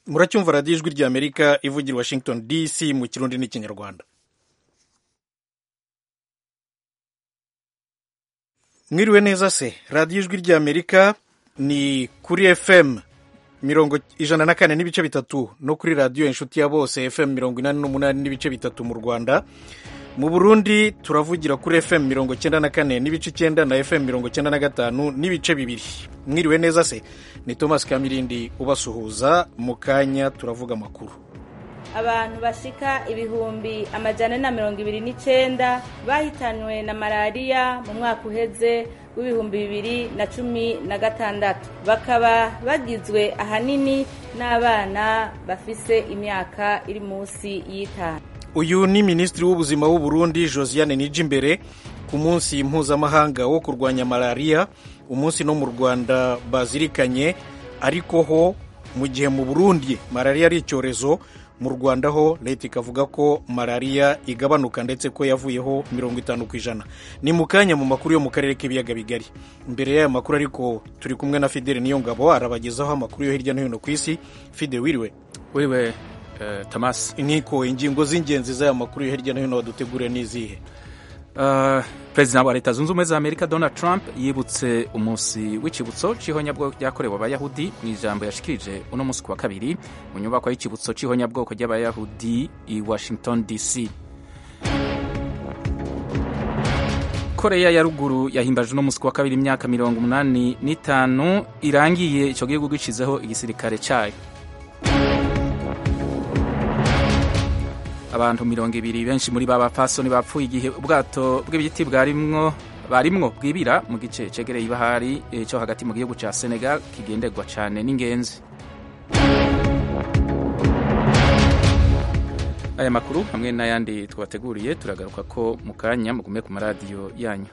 muracyumva radiyo ijwi ry'amerika ivugira washington dc mu kirundi n'ikinyarwanda mwiriwe neza se radiyo ijwi ry'amerika ni kuri fm mirongo ijana na kane n'ibice bitatu no kuri radiyo inshuti ya bose fm mirongo inani n'umunani n'ibice bitatu mu rwanda mu burundi turavugira kuri fm mirongo icyenda na kane n'ibice icyenda na fm mirongo icyenda na gatanu n'ibice bibiri mwiriwe neza se ni thomas kamirindi ubasuhuza mu kanya turavuga amakuru abantu bashika ibihumbi amajana na mirongo ibiri n'icyenda bahitanywe na malariya mu mwaka uheze w'ibihumbi bibiri na cumi na gatandatu bakaba bagizwe ahanini n'abana bafise imyaka iri munsi y'itanu uyu ni minisitiri w'ubuzima w'u Burundi josiane nijimbere ku munsi mpuzamahanga wo kurwanya malariya umunsi no mu rwanda bazirikanye ariko ho mu gihe mu burundi malariya ari icyorezo mu rwanda ho leta ikavuga ko malariya igabanuka ndetse ko yavuyeho mirongo itanu ku ijana ni mu kanya mu makuru yo mu karere k'ibiyaga bigari mbere y'aya makuru ariko turi kumwe na fideli niyo ngabo arabagezaho amakuru yo hirya no hino ku isi fide wiriwe wiriwe uh, thomas inkiko ingingo z'ingenzi z'aya makuru yo hirya no hino waduteguriye n'izihe Uh, perezida wa leta zunze ubumwe za amerika donald trump yibutse umunsi w'ikibutso cy'ihonyabwoko ryakorewe abayahudi mu ijambo yashikirije uno munsi ku wa kabiri mu nyubako y'ikibutso cy'ihonyabwoko ry'abayahudi i washington dc koreya ya ruguru yahimbaje uno munsi ku wa kabiri imyaka mirongo umunani n'itanu irangiye icyo gihugu gicizeho igisirikare cyayo abantu mirongo ibiri benshi muri ba bapfasoni bapfuye igihe ubwato bw'ibiti bwarimwo barimwo bwibira mu gice cegereye ibahari cyo hagati mu gihugu ca Senegal kigenderwa cane n'ingenzi aya makuru hamwe n'ayandi twabateguriye turagaruka ko mu kanya mugume ku maradiyo yanyu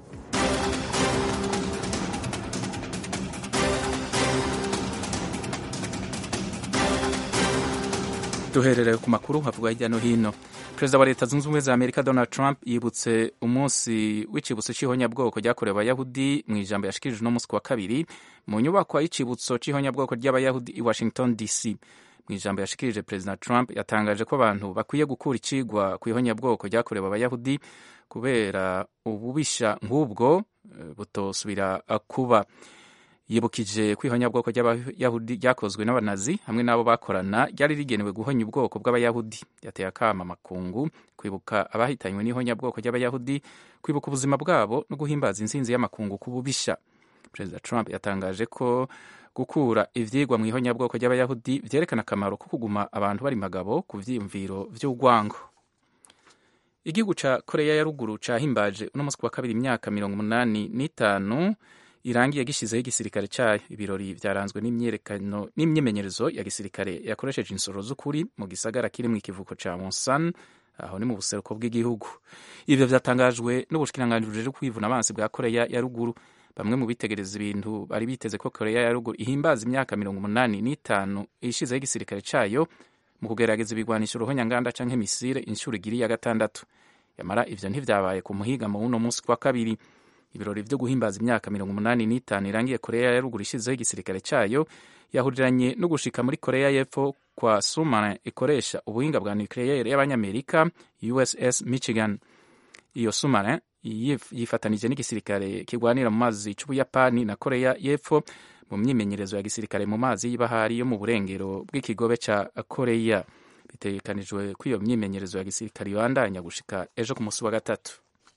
duherereye ku makuru havuga hirya no hino perezida wa leta zunze ubumwe za amerika donald trump yibutse umunsi w'icibutso c'ihonyabwoko ryakorewe abayahudi mu ijambo yashikirije uno munsi ku wa kabiri mu nyubako y'icibutso c'ihonyabwoko ry'abayahudi i washington dc mu ijambo yashikirije perezida trump yatangaje ko abantu bakwiye gukura icigwa ku ihonyabwoko ryakorewe abayahudi kubera ububisha nk'ubwo butosubira kuba yibukije ko ihonyabwoko ry'abayahudi ryakozwe n'abanazi hamwe n'abo bakorana ryari rigenewe guhonya ubwoko bw'abayahudi yateye akama amakungu kwibuka abahitanywe n'ihonyabwoko ry'abayahudi kwibuka ubuzima bwabo no guhimbaza insinzi y'amakungu ku bubisha perezida trump yatangaje ko gukura ivyigwa mu ihonyabwoko ry'abayahudi vyerekana akamaro ko kuguma abantu bari magabo ku vyiyumviro vy'urwango igihugu ca koreya ya ruguru cahimbaje uno munsi ku wa kabiri imyaka mirongo umunani n'itanu irangiye gishyizeho igisirikare cyayo ibirori byaranzwe n'imyerekano n'imyimenyerezo ya gisirikare yakoresheje insoro z'ukuri mu gisagara kiri mu ikivuko cya monsan aho ni mu buseruko bw'igihugu ibyo byatangajwe n'ubushikiranganji bujejwe kwivuna abansi bwa koreya ya ruguru bamwe mu bitegereza ibintu bari biteze ko koreya ya ruguru ihimbaza imyaka mirongo umunani n'itanu ishyizeho igisirikare cyayo mu kugerageza ibigwanisho uruhonyanganda canke misile inshuro igiri ya gatandatu yamara ivyo ntivyabaye ku muhigamo w'uno munsi kwa kabiri ibirori vyo guhimbaza imyaka mirongo umunani n'itanu irangiye koreya ya ruguru ishizeho igisirikare cyayo yahuriranye no gushika muri koreya y'epfo kwa sumane ikoresha ubuhinga bwa nucleaire y'abanyamerika uss michigan iyo sumane yifatanije n'igisirikare kirwanira mu mazi c'ubuyapani na koreya y'epfo mu myimenyerezo ya gisirikare mu mazi y'ibahari yo mu burengero bw'ikigobe ca koreya bitegekanijwe ko iyo myimenyerezo ya gisirikare ibandanya gushika ejo ku musi wa gatatu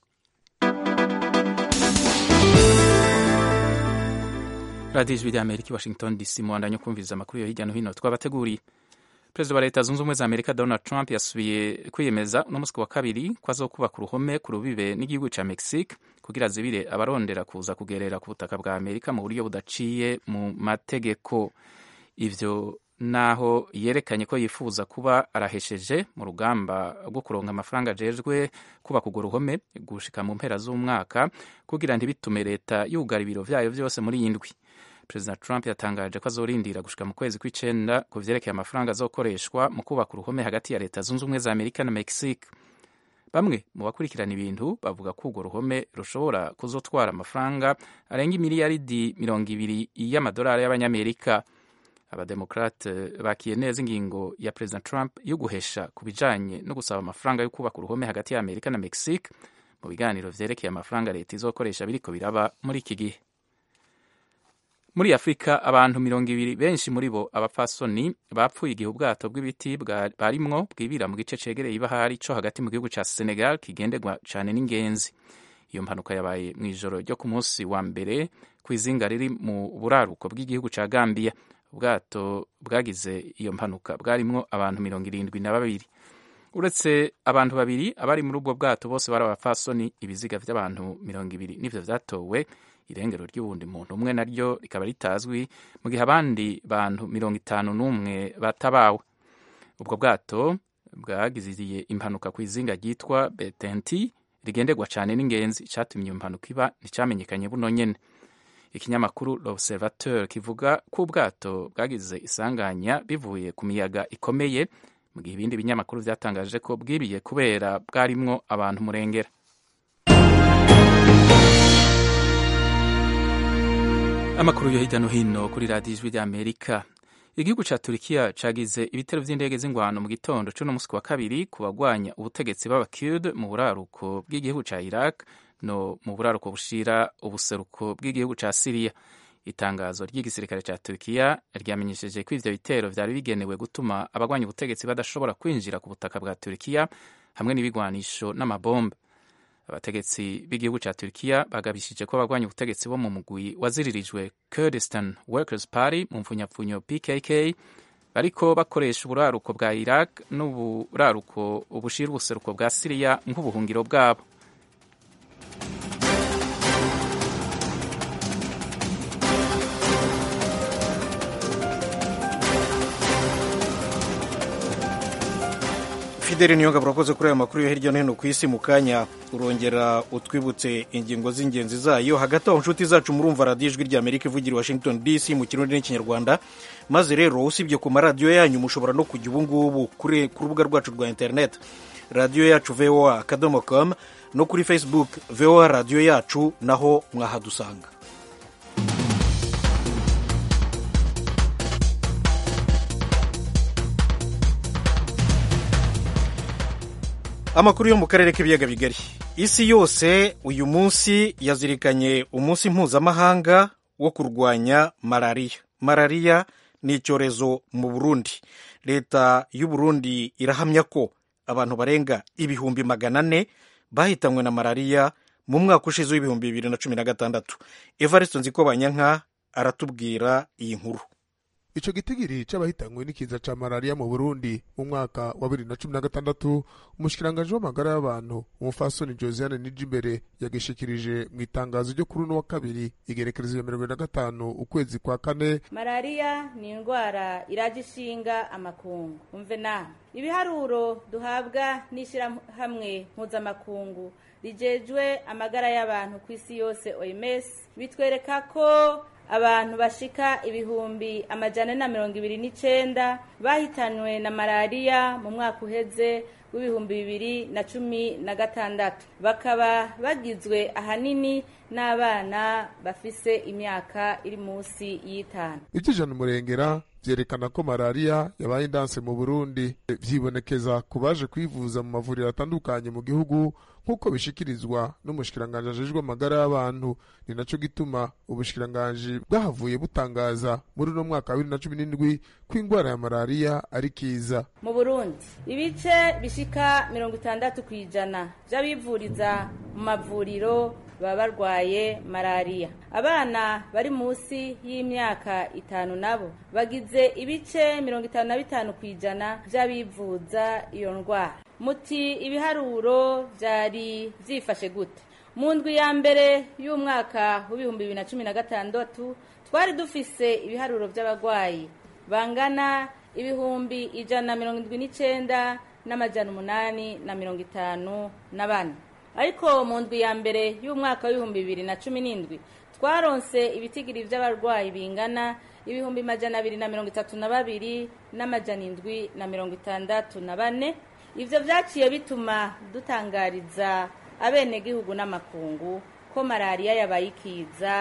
radiyo ijwi ry'amerika i washington dc muwandanya kumviriza amakuru yo hirya no hino twabateguriye perezida wa leta zunze ubumwe za amerika donald trump yasubiye kwiyemeza uno munsi wa kabiri ko azokubaka uruhome ku rubibe n'igihugu ca mexique kugira zibire abarondera kuza kugerera ku butaka bwa amerika mu buryo budaciye mu mategeko ivyo naho yerekanye ko yifuza kuba arahesheje mu rugamba rwo kuronka amafaranga ajejwe kubaka urwo ruhome gushika mu mpera z'umwaka kugira ntibitume leta yugara ibiro vyayo vyose muri iyi ndwi perezida trump yatangaje ko azorindira gushika mu kwezi kw'icenda ku vyerekeye amafaranga azokoreshwa mu kubaka uruhome hagati ya leta zunze ubumwe za amerika na mexique bamwe mu bakurikirana ibintu bavuga ko urwo ruhome rushobora kuzotwara amafaranga arenga imiliyaridi mirongo ibiri y'amadolari y'abanyamerika abademokrate bakiye neza ingingo ya perezida trump yo guhesha ku bijanye no gusaba amafaranga yo kubaka uruhome hagati ya amerika na mexique mu biganiro vyerekeye amafaranga leta izokoresha biriko biraba muri iki gihe muri afurika abantu mirongo ibiri benshi muri bo abapfasoni bapfuye igihe ubwato bw'ibiti barimwo bwibira mu gice cegereye ibahari co hagati mu gihugu ca senegal kigenderwa cane n'ingenzi iyo mpanuka yabaye mu ijoro ryo ku munsi wa mbere ku izinga riri mu buraruko bw'igihugu ca gambia ubwato bwagize iyo mpanuka bwarimwo abantu mirongo irindwi na babiri uretse abantu babiri abari muri ubwo bwato bose bari abapfasoni ibiziga vy'abantu mirongo ibiri nivyo vyatowe irengero ry'uwundi muntu umwe naryo rikaba ritazwi mu gihe abandi bantu mirongo itanu n'umwe batabawe ubwo bwato bwagiziye impanuka ku izinga ryitwa betenti rigenderwa cyane n'ingenzi icyatumye iyo mpanuka iba nticyamenyekanye buno nyene ikinyamakuru l'observateur kivuga ko ubwato bwagize isanganya bivuye ku miyaga ikomeye mu gihe ibindi binyamakuru vyatangaje ko bwibiye kubera bwarimwo abantu murengera amakuru yo hirya no hino kuri radiyo ijwi ry'amerika igihugu ca turikiya cagize ibitero vy'indege z'ingwano mu gitondo c'uno musi wa kabiri ku bagwanya ubutegetsi b'abakurd mu buraruko bw'igihugu ca iraq no mu buraruko bushira ubuseruko bw'igihugu ca siriya itangazo ry'igisirikare ca turikiya ryamenyesheje ko ivyo bitero vyari bigenewe gutuma abagwanya ubutegetsi badashobora kwinjira ku butaka bwa turikiya hamwe n'ibigwanisho n'amabombe abategetsi b'igihugu ca Turkiya bagabishije ko abagwanya ubutegetsi bo mu mugwi waziririjwe Kurdistan Workers Party mu mfunyapfunyo PKK bariko bakoresha uburaruko bwa Iraq n'uburaruko ubushira ubuseruko bwa Siriya nk'ubuhungiro bwabo fideli niyo ngabo urakoze kuri aya makuru yo hirya no hino ku isi mu kanya urongera utwibutse ingingo z'ingenzi zayo hagati aho inshuti zacu murumva radiyo ijwi rya amerika ivugira washington dc mu kirundi n'ikinyarwanda maze rero usibye ku maradiyo yanyu mushobora no kujya ubu ngubu ku rubuga rwacu rwa interineti radiyo yacu voa akadomo com no kuri facebook voa radiyo yacu naho mwahadusanga amakuru yo mu karere k'ibiyaga bigari isi yose uyu munsi yazirikanye umunsi mpuzamahanga wo kurwanya malariya malariya ni icyorezo mu burundi leta y'u burundi irahamya ko abantu barenga ibihumbi magana ane bahitanywe na malariya mu mwaka ushize w'ibihumbi bibiri na cumi na gatandatu evariste nzikobanyanka aratubwira iyi nkuru ico gitigiri c'abahitanywe n'ikiza ca malariya mu burundi mu mwaka wa bibiri na cumi na gatandatu umushikiranganji w'amagara y'abantu umufasoni josiane nijimbere yagishikirije mu itangazo ryo kuri uno wa kabiri igerekerezo ya mirongo na gatanu ukwezi kwa kane malariya ni indwara iraje ishinga amakungu umve nawe ibiharuro duhabwa n'ishyirahamwe mpuzamakungu rijejwe amagara y'abantu ku isi yose oms bitwereka ko abantu bashika ibihumbi amajana na mirongo ibiri n'icenda bahitanywe na malariya mu mwaka uheze w'ibihumbi bibiri na cumi na gatandatu bakaba bagizwe ahanini n'abana bafise imyaka iri munsi y'itanu ivy'ijana umurengera vyerekana ko malariya yabaye indanse mu burundi vyibonekeza ku baje kwivuza mu mavuriro atandukanye mu gihugu nk'uko bishikirizwa n'umushikiranganji ajejwe amagara y'abantu ni naco gituma ubushikiranganji bwahavuye butangaza muri uno mwaka wa bibiri na cumi n'indwi ko ingwara ya malariya ari kiza mu burundi ibice bishika mirongo itandatu ku ijana vy'abivuriza mu mavuriro baba barwaye malariya abana bari munsi y'imyaka itanu nabo bagize ibice mirongo itanu na bitanu ku ijana vy'abivuza iyo ndwara muti ibiharuro vyari vyifashe gute mu ndwi ya mbere y'umwaka w'ibihumbi bibiri na cumi na gatandatu twari dufise ibiharuro vy'abagwayi bangana ibihumbi ijana na mirongo indwi n'icenda n'amajana umunani na mirongo itanu na bane ariko mu ndwi ya mbere y'umwaka w'ibihumbi bibiri na cumi n'indwi twaronse ibitigiri vy'abarwayi bingana ibihumbi majana abiri na mirongo itatu na babiri n'amajana indwi na mirongo itandatu na bane ivyo vyaciye bituma dutangariza abenegihugu n'amakungu ko malariya yabaye ikiza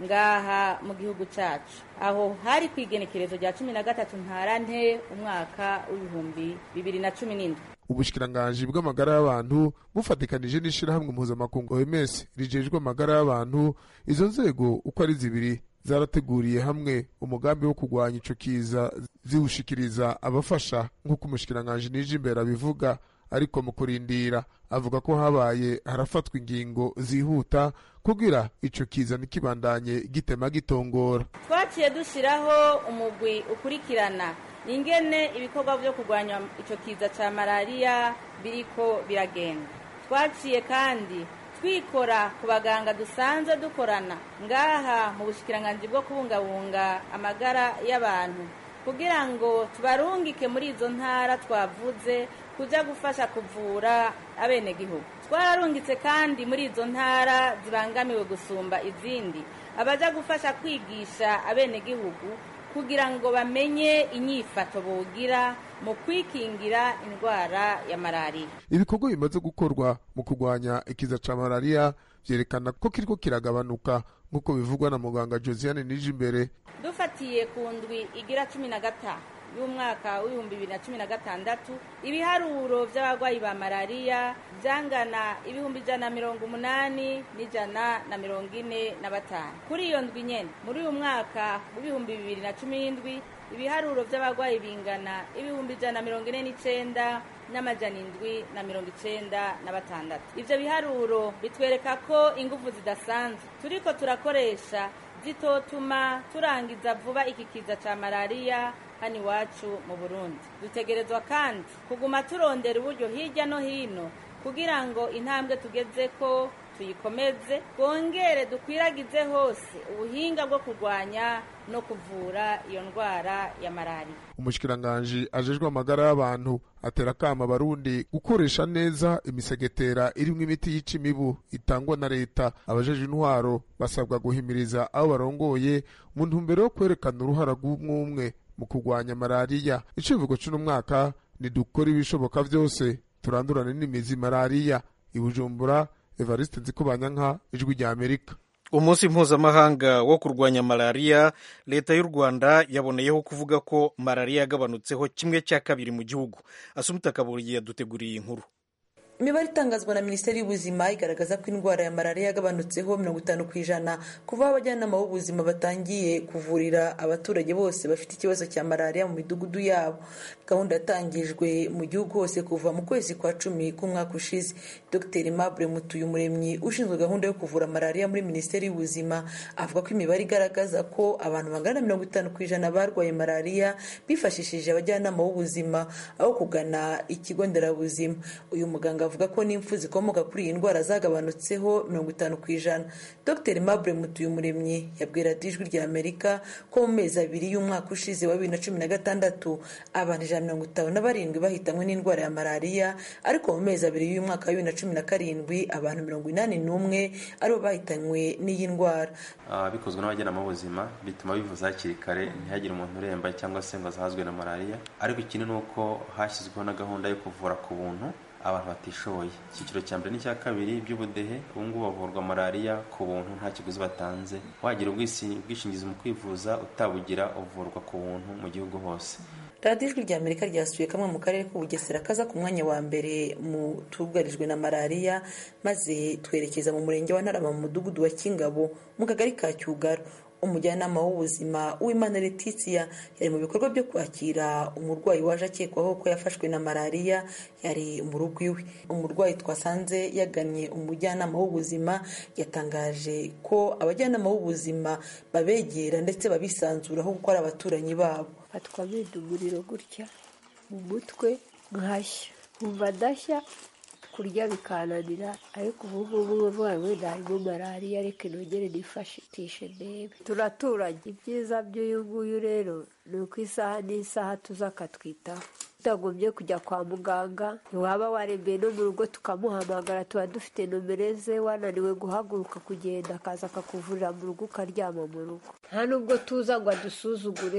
ngaha mu gihugu cyacu aho hari ku igenekerezo rya cumi na gatatu ntarante umwaka w'ibihumbi bibiri na cumi n'indwi ubushikiranganji bw'amagara y'abantu bufatikanije n'ishirahamwe mpuzamakungu OMS rijejwe amagara y'abantu izo nzego uko ari zibiri zarateguriye hamwe umugambi wo kurwanya ico kiza ziwushikiriza abafasha nk'uko umushikiranganji nije imbere abivuga ariko mu kurindira avuga ko habaye harafatwa ingingo zihuta kugira ico kiza ntikibandanye gitema gitongora twaciye dushyiraho umugwi ukurikirana ingene ibikorwa byo kurwanya icyo kiza cya malariya biriko biragenda twaciye kandi twikora ku baganga dusanzwe dukorana ngaha mu bushikiranganji bwo kubungabunga amagara y'abantu kugira ngo tubarungike muri izo ntara twavuze kujya gufasha kuvura abenegihugu twararungitse kandi muri izo ntara zibangamiwe gusumba izindi abajya gufasha kwigisha abenegihugu kugira ngo bamenye inyifato bogira mu kwikingira indwara ya malariya ibikorwa bimaze gukorwa mu kurwanya ikiza ca malariya vyerekana ko kiriko kiragabanuka nk'uko bivugwa na muganga josiane nije imbere dufatiye ku ndwi igira cumi na gatanu y'umwaka w'ibihumbi bibiri na cumi na gatandatu ibiharuro by'abarwayi ba malariya byangana ibihumbi ijana na mirongo umunani n'ijana na mirongo ine na batanu kuri iyo ndwi nyene muri uyu mwaka w'ibihumbi bibiri na cumi n'indwi ibiharuro by'abarwayi bingana ibihumbi ijana na mirongo ine n'icenda n'amajana indwi na mirongo icenda na batandatu ivyo biharuro bitwereka ko ingufu zidasanzwe turiko turakoresha zitotuma turangiza vuba iki kiza ca malariya hano iwacu mu burundi dutegerezwa kandi kuguma turondera uburyo hirya no hino kugira ngo intambwe tugeze ko tuyikomeze twongere dukwiragize hose ubuhinga bwo kurwanya no kuvura iyo ndwara ya malariya umushikiranganji ajejwe amagara y'abantu atera akama abarundi gukoresha neza imisegetera irimwo imiti yica imibu itangwa na leta abajeje intwaro basabwa guhimiriza abo barongoye mu ntumbero yo kwerekana uruhara rw'umwumwe mu kurwanya malariya icivugo c'uno mwaka nidukora ibishoboka vyose turandurane n'imizi malariya i bujumbura evariste nzikubanyanka ijwi rya amerika umunsi mpuzamahanga wo kurwanya malariya leta y'u rwanda yaboneyeho kuvuga ko malariya yagabanutseho kimwe cya kabiri mu gihugu asumita kaburiye yaduteguriye inkuru imibare itangazwa na minisiteri y'ubuzima igaragaza ko indwara ya malariya yagabanutseho mirongo itanu ku ijana kuva aho abajyanama b'ubuzima batangiye kuvurira abaturage bose bafite ikibazo cya malariya mu midugudu yabo gahunda yatangijwe mu gihugu hose kuva mu kwezi kwa cumi k'umwaka ushize dr mabure mutuyumuremyi ushinzwe gahunda yo kuvura malariya muri minisiteri y'ubuzima avuga ko imibare igaragaza ko abantu bangana na mirongo itanu ku ijana barwaye malariya bifashishije abajyanama b'ubuzima aho kugana ikigo nderabuzima uyu muganga avuga ko n'impfu zikomoka kuri iyi ndwara zagabanutseho mirongo itanu ku ijana dr mabure mutuyumuremyi yabwira ijwi rya amerika ko mu mezi abiri y'umwaka ushize wa bibiri na cumi na gatandatu abantu ijana mirongo itanu na barindwi bahitanywe n'indwara ya malariya ariko mu mezi abiri y'umwaka wa bibiri na cumi na karindwi abantu mirongo inani n'umwe aribo bahitanywe n'iyi ndwara bikozwe n'abajyanama b'ubuzima bituma bivuza hakiri kare ntihagire umuntu uremba cyangwa se ngo azahazwe na malariya ariko ikindi ni uko hashyizweho na gahunda yo kuvura ku buntu abantu batishoboye icyiciro cya mbere n'icya kabiri by'ubudehe ubu ngubu bavurwa malariya ku buntu nta kiguzi batanze wagira ubwishingizi mu kwivuza utabugira uvurwa ku buntu mu gihugu hose radiyo ijwi rya amerika ryasuye kamwe mu karere k'ubugesera kaza ku mwanya wa mbere mu tugarijwe na malariya maze twerekeza mu murenge wa ntarama mu mudugudu wa kingabo mu kagari ka cyugaro umujyanama w'ubuzima w'imana letizia yari mu bikorwa byo kwakira umurwayi waje akekwaho ko yafashwe na malariya yari mu rugo iwe umurwayi twasanze yagannye umujyanama w'ubuzima yatangaje ko abajyanama b'ubuzima babegera ndetse babisanzuraho kuko ari abaturanyi babo fatwa umuriro gutya mu mutwe nkashya nkumva ndashya kurya bikananira ariko ubu ngubu uvuga ngo harimo malariya reka inongere nifashishe ndebe turaturanye ibyiza by'uyu nguyu rero ni uko isaha n'isaha tuza akatwitaho tutagombye kujya kwa muganga ntiwaba warembeye no mu rugo tukamuhamagara tuba dufite nomero ze wananiwe guhaguruka kugenda akaza akakuvurira mu rugo ukaryama mu rugo nta nubwo tuza ngo adusuzugure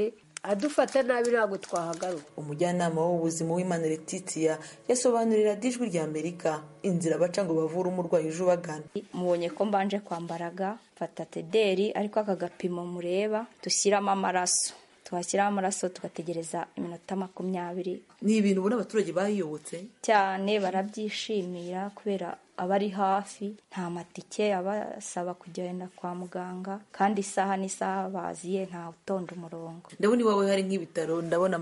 adufata nabi ntabwo twahagaruka umujyanama w'ubuzima w'imana letitiya yasobanurira dijwi rya amerika inzira baca ngo bavure umurwayi uje ubagana mubonye ko mbanje kwambaraga mfata tederi ariko aka gapimo mureba dushyiramo amaraso twashyiraho amaraso tugategereza iminota makumyabiri ni ibintu ubona abaturage bayiyobotse cyane barabyishimira kubera aba ari hafi nta matike abasaba kugenda kwa muganga kandi isaha n'isaha baziye nta utonda umurongo ndabona iwawe hari nk'ibitaro ndabona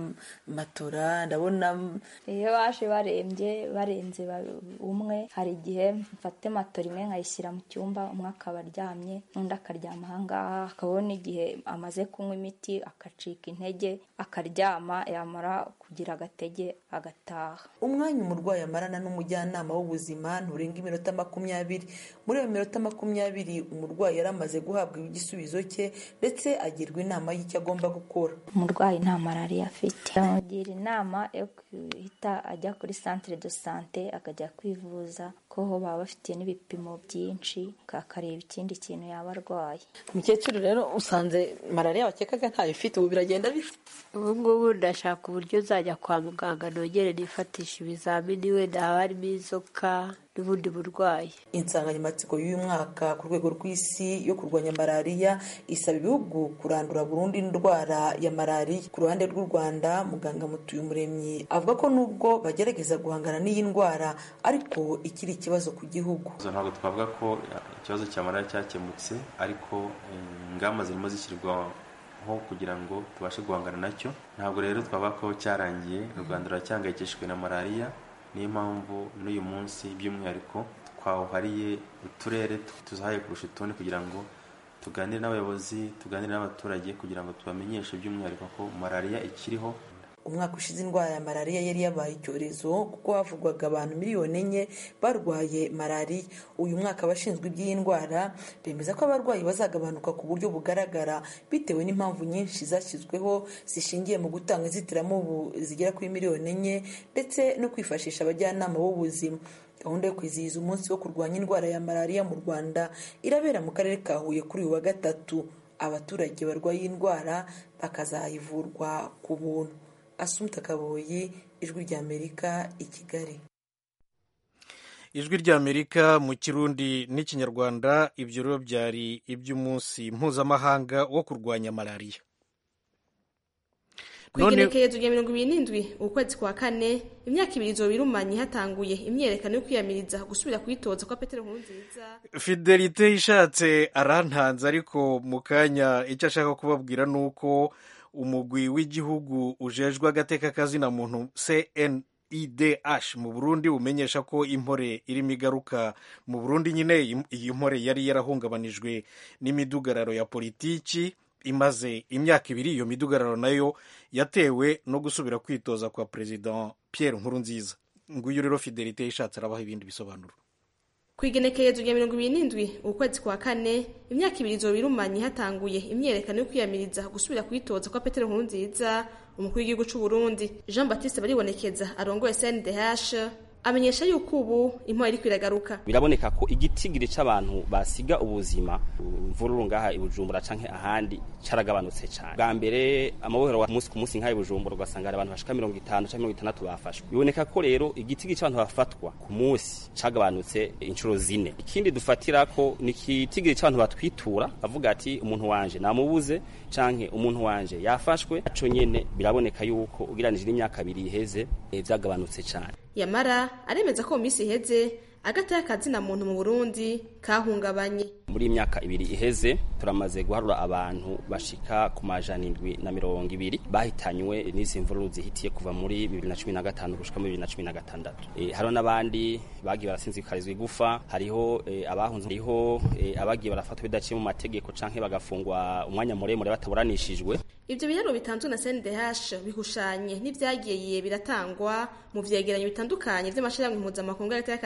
matora ndabona iyo baje barembye barenze umwe hari igihe mfate matora imwe nkayishyira mu cyumba umwe akaba aryamye n'undi akaryama ahangaha akabona igihe amaze kunywa imiti akacika intege akaryama yamara kugira agatege agataha umwanya umurwayi amarana n'umujyanama w'ubuzima nturenga iminota makumyabiri muri iyo minota makumyabiri umurwayi yari amaze guhabwa igisubizo cye ndetse agirwa inama y'icyo agomba gukora umurwayi nta malariya afite bamugira inama yo guhita ajya kuri centre de sante akajya kwivuza ko ho baba bafitiye n'ibipimo byinshi akareba ikindi kintu yaba arwaye umukecuru rero usanze malariya wakekaga ntayo ufite ubu biragenda bite ubu ngubu ndashaka uburyo nzajya kwa muganga nongere nifatisha ibizamini wenda haba harimo inzoka n'ubundi burwayi insanganyamatsiko y'uyu mwaka ku rwego rw'isi yo kurwanya malariya isaba ibihugu kurandura burundu indwara ya malariya ku ruhande rw'u rwanda muganga mutuyumuremyi avuga ko nubwo bagerageza guhangana n'iyi ndwara ariko ikiri ikibazo ku gihugu ntabwo twavuga ko ikibazo cya malariya cyakemutse ariko ingamba zirimo zishyirwaho kugira ngo tubashe guhangana nacyo ntabwo rero twavuga ko cyarangiye u rwanda ruracyangayikishijwe na malariya niyo mpamvu n'uyu munsi by'umwihariko twawuhariye uturere tuzahaye kurusha utundi kugira ngo tuganire n'abayobozi tuganire n'abaturage kugira ngo tubamenyeshe by'umwihariko ko malariya ikiriho umwaka ushize indwara ya malariya yari yabaye icyorezo kuko havugwaga abantu miliyoni enye barwaye malariya uyu mwaka abashinzwe iby'iyi ndwara bemeza ko abarwayi bazagabanuka ku buryo bugaragara bitewe n'impamvu nyinshi zashyizweho zishingiye mu gutanga inzitiramubu zigera kuri miliyoni enye ndetse no kwifashisha abajyanama b'ubuzima gahunda yo kwizihiza umunsi wo kurwanya indwara ya malariya mu rwanda irabera mu karere ka huye kuri uyu wa gatatu abaturage barwaye iyi ndwara bakazayivurwa ku buntu asumta kaboyi ijwi ry'amerika i kigali ijwi ry'amerika mu kirundi n'ikinyarwanda ibyo rero byari iby'umunsi mpuzamahanga wo kurwanya malariya ku igenekerezo rya mirongo ibiri n'indwi ukwezi kwa kane imyaka ibiri izoba irumanye hatanguye imyerekano yo kwiyamiriza gusubira kwitoza kwa petero nkurunziza fidelite ishatse arantanze ariko mu kanya icyo ashaka kubabwira ni uko umugwi w'igihugu ujejwe agateka kazina muntu CNIDH mu Burundi umenyesha ko impore irimo igaruka mu Burundi nyine iyi mpore yari yarahungabanijwe n'imidugararo ya politiki imaze imyaka ibiri iyo midugararo nayo yatewe no gusubira kwitoza kwa perezida Pierre Nkurunziza nguyu rero Fidelite ishatse arabaha ibindi bisobanuro ku igenekerezo rya mirongo ibiri n'indwi ukwezi kwa kane imyaka ibiri izoba irumanye hatanguye imyerekano yo kwiyamiriza gusubira kwitoza kwa petero nkurunziza umukuru w'igihugu cy'u Burundi jean baptiste baribonekeza arongoye cndh amenyesha yuko ubu impora iri kwiragaruka biraboneka ko igitigiri c'abantu basiga ubuzima imvururu ngaha ibujumbura canke ahandi caragabanutse cane bwa mbere amabohero wa musi ku musi nk'aha ibujumbura ugasanga hari abantu bashika mirongo itanu canke mirongo itandatu bafashwe biboneka ko rero igitigiri c'abantu bafatwa ku musi cagabanutse inshuro zine ikindi dufatira ko ni igitigiri c'abantu batwitura bavuga ati umuntu wanje namubuze canke umuntu wanje yafashwe aco nyene biraboneka yuko ugiranije n'imyaka abiri iheze vyagabanutse cane yamara aremeza ko mu minsi iheze agati y'akazina muntu mu burundi kahungabanye muri imyaka ibiri iheze turamaze guharura abantu bashika ku majana indwi na mirongo ibiri bahitanywe n'izi mvururu zihitiye kuva muri bibiri na cumi na gatanu gushika muri bibiri na cumi na gatandatu e, hariho n'abandi bagiye barasinzikarizwa igufa hariho e, abahunze hariho e, abagiye barafatwa bidaciye mu mategeko canke bagafungwa umwanya muremure bataburanishijwe ivyo biharuro bitanzwe na CNDH bihushanye n'ivyagiye biratangwa mu vyegeranyo bitandukanye vy'amashirahamwe mpuzamakungu y'agati y'akazina muntu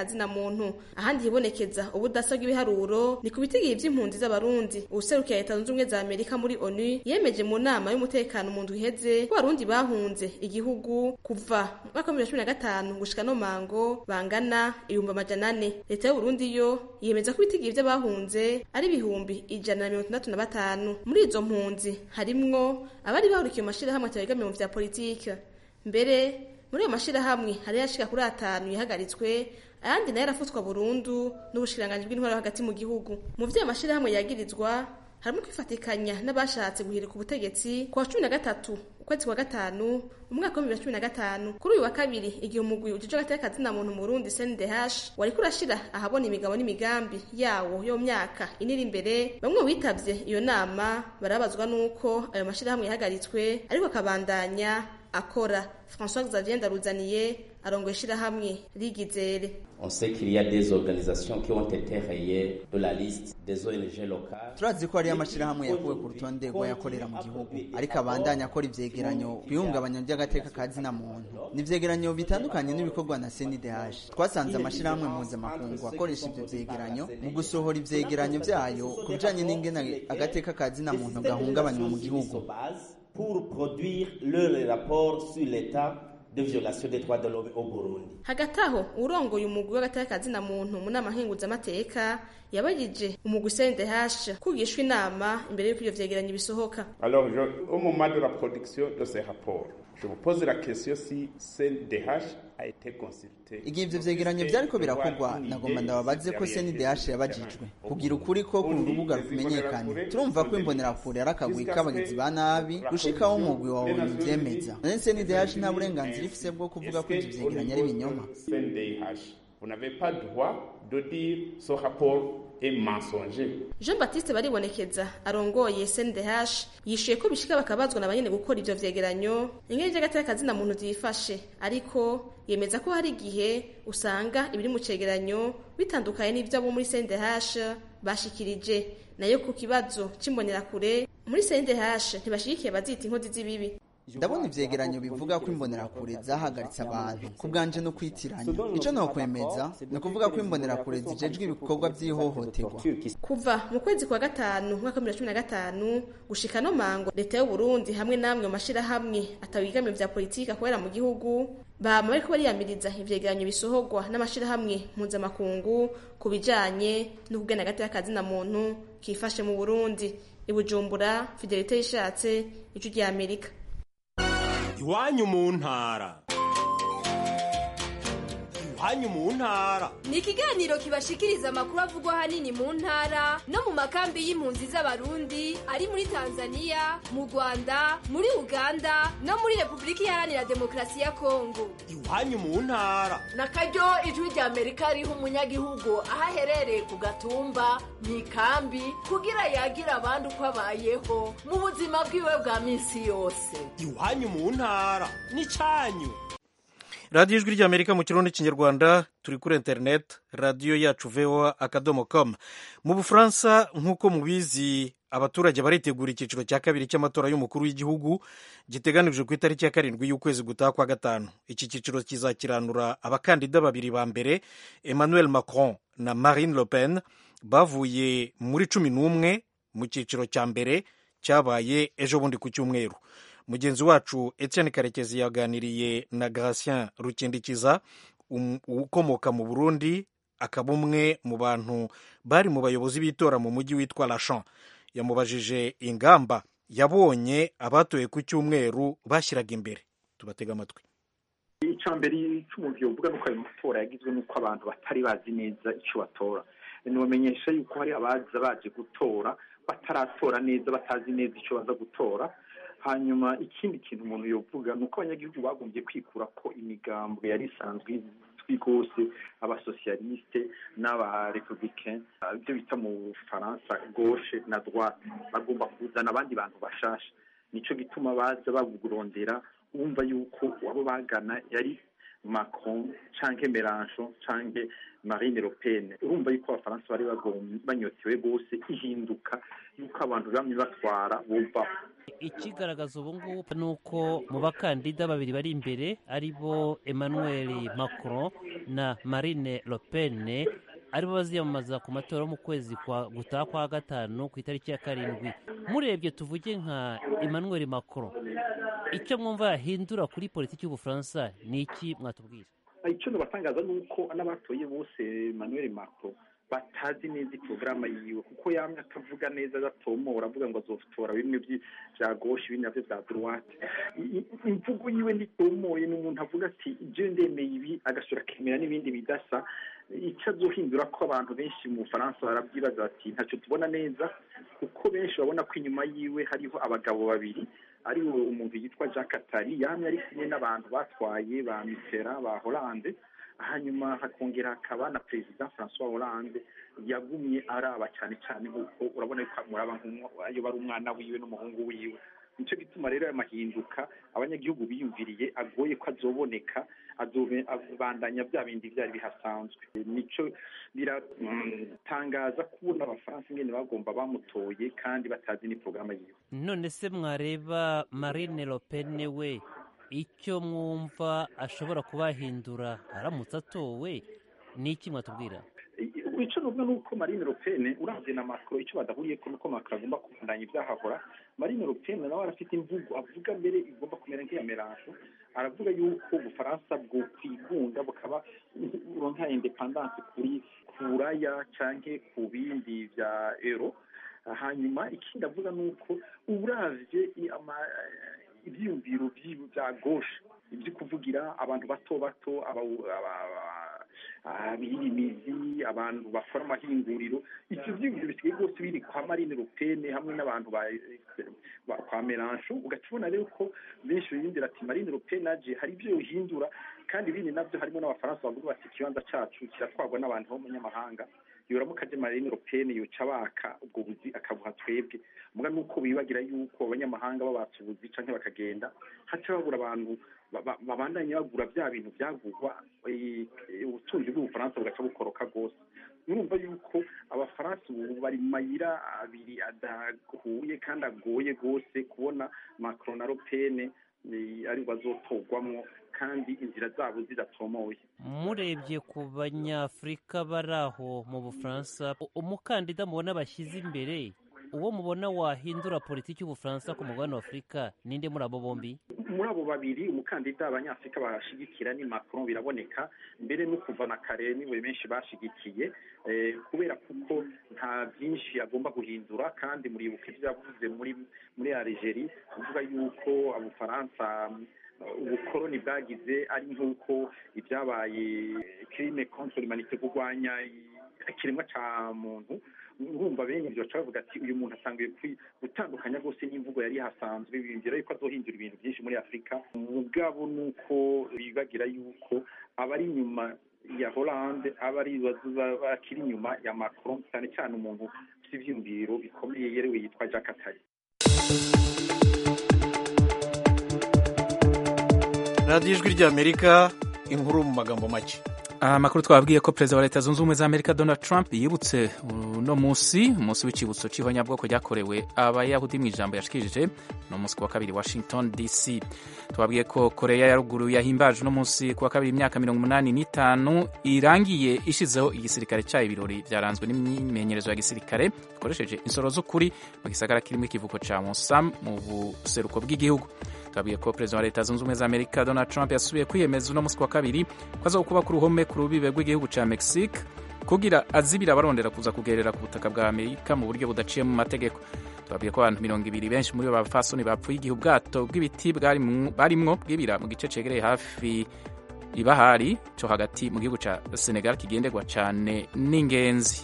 muntu ahandi hibonekeza ubudasa bw'ibiharuro ni ku bitigiri vy'impunzi z'abarundi uwuserukiye leta zunze ubumwe za amerika muri onu yemeje mu nama y'umutekano mu ndwi iheze ko abarundi bahunze igihugu kuva mu mwaka wa bibiri na cumi na gatanu gushika no mango bangana ibihumbi amajana ane leta y'uburundi yo yemeza ko ibitigiri vy'abahunze ari ibihumbi ijana na mirongo itandatu na batanu muri izo mpunzi harimwo abari bahurikiye mu mashirahamwe atabegamiye mu vya politike mbere muri ayo mashirahamwe hari yashika kuri atanu yahagaritswe ayandi nayo arafutswa burundu n'ubushikiranganji bw'intwaro hagati mu gihugu mu vyo ayo mashirahamwe yagirizwa harimo kwifatikanya n'abashatse guhirika ubutegetsi ku wa cumi na gatatu ukwezi kwa gatanu umwaka wa bibiri na cumi na gatanu kuri uyu wa kabiri igihe umugwi ujejwe agateka kazina muntu mu Burundi CNDH wariko urashira ahabona imigabo n'imigambi yawo yo myaka iniri imbere bamwe bitavye iyo nama barabazwa nuko ayo mashirahamwe yahagaritswe ariko akabandanya akora François Xavier Ndaruzaniye arongoye ishirahamwe rigizere On sait qu'il y a des organisations qui ont été rayées de la liste des ONG locales. turazi ko hariyo amashirahamwe yakuwe ku rutonde rw'ayakorera mu gihugu ariko abandanya akora ivyegeranyo kwihungabanya vy'agateka ka zina muntu ni ivyegeranyo bitandukanye n'ibikorwa na CNDH twasanze amashirahamwe mpuzamakungu akoresha ivyo vyegeranyo mu gusohora ivyegeranyo vyayo ku bijanye n'ingene agateka ka zina muntu gahungabanywa mu gihugu Pour produire leur rapport sur l'état de violation des droits de l'homme au Burundi. hagati aho urongoye umugwi w'agateka kazina muntu mu nama nkenguzamateka yabajije umugwi CNDH kugishwa inama imbere y'uko ivyo vyegeranyo bisohoka Alors, je, au moment de la production de ces rapports, je vous pose la question si CNDH a été consulté. igihe ivyo vyegeranyo vyariko birakorwa nagomba ndababaze ko CNDH yabajijwe kugira ukuri ko ku rubuga rumenyekane turumva ko imbonerakure ari akagwi k'abagizi ba nabi gushikaho umugwi wawe uvyemeza none CNDH nta burenganzira ifise bwo kuvuga ko ivyo vyegeranyo ari ibinyoma CNDH, vous n'avez pas droit de dire ce rapport est mensonger. Jean Baptiste baribonekeza arongoye CNDH yishuye ko bishika bakabazwa na banyene gukora ivyo vyegeranyo ingene vy'agateka kazina muntu vyifashe ariko yemeza ko hari igihe usanga ibiri mu cegeranyo bitandukanye n'ivyo abo muri CNDH bashikirije nayo ku kibazo c'imbonerakure muri CNDH ntibashigikiye bazita inkozi z'ibibi ndabona ivyegeranyo bivuga ko imbonerakure zahagaritse abantu ku bwanje no kwitiranya ico nokwemeza ni ukuvuga ko imbonerakure zijejwe ibikorwa vy'ihohoterwa kuva mu kwezi kwa gatanu mwaka bibiri na cumi na gatanu gushika no mango leta y'u Burundi hamwe namwe mu mashirahamwe atawigamye vya politiki akorera mu gihugu bama bariko bariyamiriza ivyegeranyo bisohorwa n'amashirahamwe mpuzamakungu ku bijanye no kugena hagati y'akazina muntu kifashe mu Burundi i Bujumbura Fidelite yishatse ijwi rya Amerika iwanyu mu ntara iwanyu mu ntara ni ikiganiro kibashikiriza amakuru avugwa ahanini mu ntara no mu makambi y'impunzi z'abarundi ari muri tanzania mu rwanda muri uganda no muri repubulika iharanira demokarasi ya kongo iwanyu mu ntara na karyo ijwi rya amerika riha umunyagihugu aho aherereye ku gatumba mu ikambi kugira yagira abandi uko abayeho mu buzima bwiwe bwa minsi yose iwanyu mu ntara n'icanyu radiyo ijwi ry'amerika mu kirundi n'ikinyarwanda turi kuri interineti radiyo yacu voa akadomo com mu bufaransa nk'uko mubizi abaturage baritegura icyiciro cya kabiri cy'amatora y'umukuru w'igihugu giteganijwe ku itariki ya karindwi y'ukwezi gutaha kwa gatanu iki cyiciro kizakiranura abakandida babiri ba mbere emmanuel macron na marine le pen bavuye muri cumi n'umwe mu cyiciro cya mbere cyabaye ejo bundi ku cyumweru mugenzi wacu etienne karekezi yaganiriye na gratien rukindikiza ukomoka mu burundi akaba umwe mu bantu bari mu bayobozi b'itora mu mujyi witwa lachan yamubajije ingamba yabonye abatoye ku cyumweru bashyiraga imbere tubatega amatwi icya mbere cy'umuntu yovuga nuko ayo matora yagizwe n'uko abantu batari bazi neza icyo batora ntibamenyesha yuko hari abaza baje gutora bataratora neza batazi neza icyo baza gutora hanyuma ikindi kintu umuntu yovuga ni uko abanyagihugu bagombye kwikura ko imigambo yari isanzwe izwi rwose abasosiyalisite n'abarepublicain ibyo bita mu bufaransa gauche na droite bagomba kuzana abandi bantu bashasha nicyo gituma baza bagurondera wumva yuko abo bagana yari macron canke melanchon canke marine le pen urumva yuko abafaransa bari banyotewe rwose ihinduka yuko abantu bamye batwara bumva ikigaragaza ubu ngubu ni uko mu bakandida babiri bari imbere ari bo emmanuel macron na marine le pen aribo baziyamamaza ku matora yo mu kwezi kwa gutaha kwa gatanu ku itariki ya karindwi murebye tuvuge nka emmanuel macron icyo mwumva yahindura kuri politiki y'ubufaransa ni iki mwatubwira icyo nabatangaza ni uko n'abatoye bose emmanuel macron batazi neza porogaramu yiwe kuko yamye atavuga neza adatomora avuga ngo azotora bimwe bya goshe ibindi nabyo bya droite imvugo yiwe ntitomoye ni umuntu avuga ati ibyo ndemeye ibi agasura akemera n'ibindi bidasa icyo azohindura ko abantu benshi mu bufaransa barabyibaza bati ntacyo tubona neza kuko benshi babona ko inyuma yiwe hariho abagabo babiri ari umuntu yitwa jacques atari yamye ari kumwe n'abantu batwaye ba mitera ba holande hanyuma hakongera hakaba na perezida francois hollande yagumye araba cyane cyane nk'uko urabona ko muraba nk'ayo bari umwana wiwe n'umuhungu wiwe nicyo gituma rero aya mahinduka abanyagihugu biyumviriye agoye ko azoboneka abandanya bya bindi byari bihasanzwe nicyo biratangaza kubona abafaransa ingene bagomba bamutoye kandi batazi ni porogaramu yiwe none se mwareba marine le pen we icyo mwumva ashobora kubahindura aramutse atowe ni iki mwatubwira icyo nuvuga ni uko marine le pen uravye na macron icyo badahuriye ko nuko macron agomba kubandanya ibyahahora marine le pen nawe arafite imvugo avuga mbere igomba kumera nk'iya merange aravuga yuko ubufaransa bwo kwigunga bukaba buronka independance kuri kuraya canke ku bindi vya euro hanyuma ikindi avuga ni uko uravye ivyiyumviro vya gauche ibyo kuvugira abantu bato bato abirimizi abantu bakora amahinguriro ivyo vyiyumviro bisigaye rwose biri kwa marine le pen hamwe n'abantu kwa melancho ugaca ubona rero ko benshi biyumvira ati marine le pen aje hari ibyo yohindura kandi ibindi navyo harimo n'abafaransa bavuga bati ikibanza cacu kiratwarwa n'abantu b'umunyamahanga yoramuka aje marine le pen yoca baka ubwo buzi akabuha twebwe muga nuko bibagira yuko abanyamahanga babatse ubuzi canke bakagenda haca babura abantu babandanya bagura bya bintu byagurwa ubutunzi bw'ubufaransa bugaca bukoroka rwose murumva yuko abafaransa ubu bari mu mayira abiri adahuye kandi agoye rwose kubona macron na le pen ari bazotorwamwo kandi inzira zabo zidatomoye murebye ku banyafurika bari aho mu bufaransa umukandida mubona bashyize imbere uwo mubona wahindura politiki y'ubufaransa ku mugabane wa afurika ninde muri abo bombi muri abo babiri umukandida abanyafurika bashigikira ni macron biraboneka mbere no kuva na kare niwe benshi bashigikiye kubera kuko nta byinshi agomba guhindura kandi muribuka ibyo yavuze muri muri algerie avuga yuko abufaransa ubukoroni bwagize ari nk'uko ibyabaye crime contre l'humanité kurwanya ikiremwa ca muntu urumva bene ibyo baca bavuga ati uyu muntu atangiye gutandukanya rwose n'imvugo yari hasanzwe biyumvira yuko azohindura ibintu byinshi muri afurika mugabo ni uko bibagira yuko abari inyuma ya Hollande aba ari bakiri inyuma ya Macron cyane cyane umuntu ufite ivyiyumviro bikomeye yerewe yitwa Jacques Attali radiyo ijwi ry'amerika inkuru mu magambo make amakuru twabwiye ko perezida wa leta zunze ubumwe za amerika donald trump yibutse uno munsi umunsi w'icyibutso cy'ihonyabwoko ryakorewe abayahudi mu ijambo yashikirije no munsi kuwa kabiri washington dc twabwiye ko koreya ya ruguru yahimbaje uno munsi kuwa kabiri imyaka mirongo umunani n'itanu irangiye ishizeho igisirikare cyayo ibirori byaranzwe n'imyimenyerezo ya gisirikare ikoresheje insoro z'ukuri mu gisagara kirimo ikivuko cya mosam mu buseruko bw'igihugu twabwiye ko perezida wa leta zunze ubumwe za amerika donald trump yasubiye kwiyemeza uno munsi kuwa kabiri ko azokubaka uruhome ku rubibe rw'igihugu cya mexique kugira azibira abarondera kuza kugerera ku butaka bwa amerika mu buryo budaciye mu mategeko twabwiye ko abantu mirongo ibiri benshi muri bo bapfasoni bapfuye igihe ubwato bw'ibiti barimwo bwibira mu gice cegereye hafi ibahari cyo hagati mu gihugu cya senegal kigenderwa cyane n'ingenzi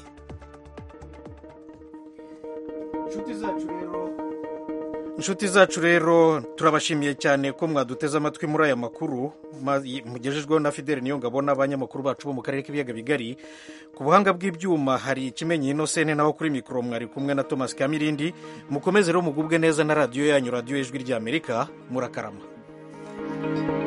inshuti zacu rero inshuti zacu rero turabashimiye cyane ko mwaduteze amatwi muri aya makuru mugejejweho na fideli niyo ngabo n'abanyamakuru bacu bo mu karere k'ibiyaga bigari ku buhanga bw'ibyuma hari ikimenyi inosene naho kuri mikoro mwari kumwe na thomas kamirindi mukomeze rero mugubwe neza na radiyo yanyu radiyo y'ijwi ry'amerika murakarama